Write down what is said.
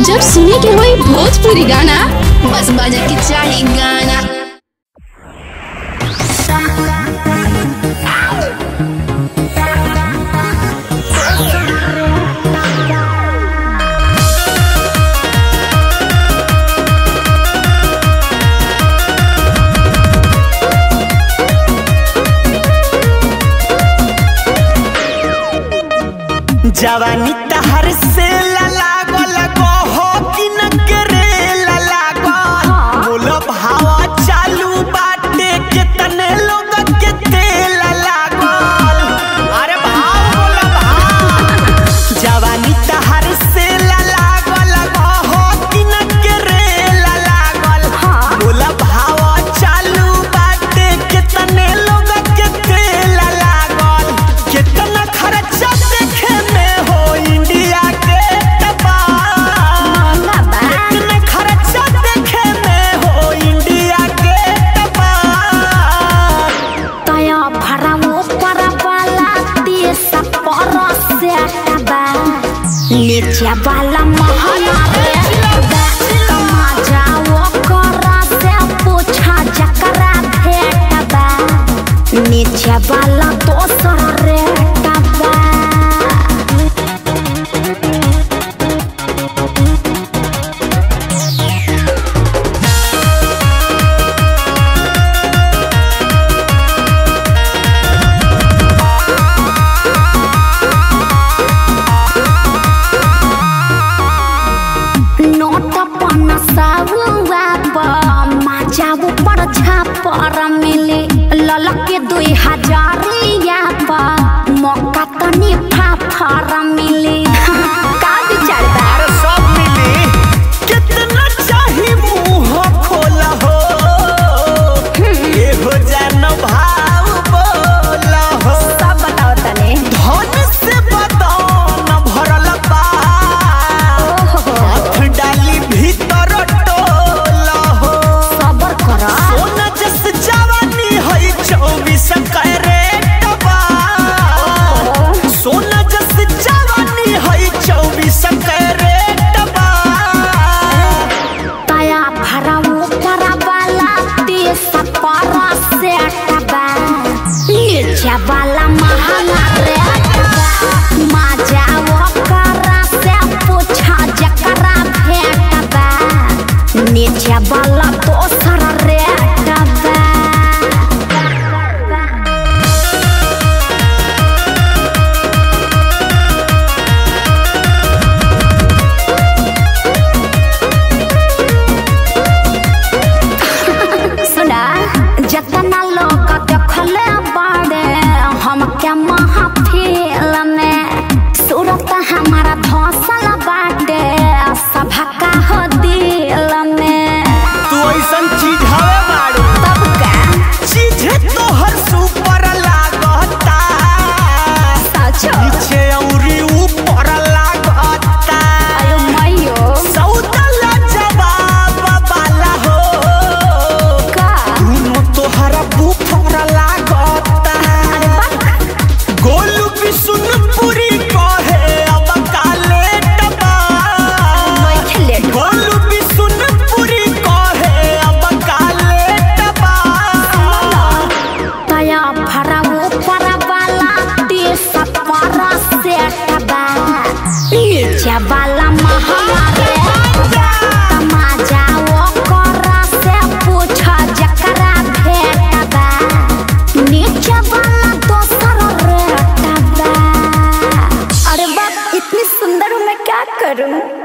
जब सुने के होई भोजपुरी गाना बस बजे के चाही गाना जवानी तहर से लागल कहो कि न करे लागल बोलो भावा चालू बाटे कितने लोग के तेल लागल अरे भाव बोलो भाव जवानी तहर से लागल कहो कि न करे लागल बोलो भावा चालू बाटे कितने लोग के तेल लागल कितना खर्चा देखे में हो इंडिया के टपाल कितना खर्चा देखे में हो इंडिया के टपाल तया भरावो परवाला देश परसे बा नीचे वाला महला रे बा कमा जाओ करा से पूछा जकरा भेट बा नीचे वाला दोसर रे बा नोट पन साबुआ माजाबू पर छापर मिले ललके दुई हजारिया पर मौका तनी फाफर मिले का विचार बा अरे सब मिली कितना चाही मुंह खोला हो ये हो जान भाव बोला हो सब बताओ तने धन से बदन भरल बा हाथ डाली भीतर टोला हो सबर कर सोना जस जवानी है चौबीस कैरेट बा सोना जस जवानी है चौबीस कैरेट बा तया भरावो परवाला देश पर से बा नीचे वाला महला रे बा माजाओ करा से पूछा जकरा भेट बा नीचे वाला दोसर रे बा सुना जतना लोग देखले बाड़े हम क्या महफिल में सूरत हमारा धसल बाटे सभा का हो दिल में तू ऐसन चीज हवे बाड़ू तब का चीज तोहर सुपर लागता सचो नीचे औरी ऊपर लागता अयो मयो सौदला जवाब वाला हो का दोनों तोहरा बुफर लागता गोलू भी सुन पूरी कहे अब काले टबा बैठले गोलू भी सुन पूरी कहे अब काले टबा तया भरावो परवाला देश पर से बा नीचे वाला महला रे तमाजाओ करा से पूछा जकरा भेट बा नीचे वाला दोसर रे बा अरे बाप इतनी सुंदर हूँ मैं क्या करूँ